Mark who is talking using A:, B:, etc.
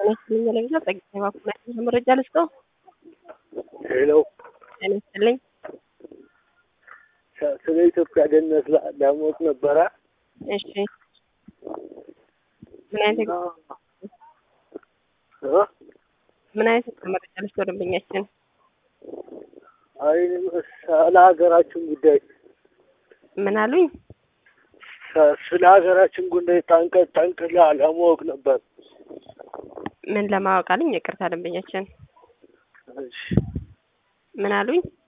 A: ይስጥልኝ ለግዛ ጸጋዬ ባኩና መረጃ ልስጠው።
B: ሄሎ
A: ጤና ይስጥልኝ።
B: ስለ ኢትዮጵያ ደህንነት ላ- ለማወቅ ነበረ።
A: እሺ ምን አይነት
B: እ?
A: ምን አይነት መረጃ ልስጠው ደንበኛችን?
B: አይ ስለ ሀገራችን ጉዳይ
A: ምን አሉኝ?
B: ስ- ስለ ሀገራችን ጉዳይ ጠንቀ ጠንቅላ ለማወቅ ነበር።
A: ምን ለማወቅ አሉኝ? ይቅርታ ደንበኛችን
B: እሺ
A: ምን አሉኝ?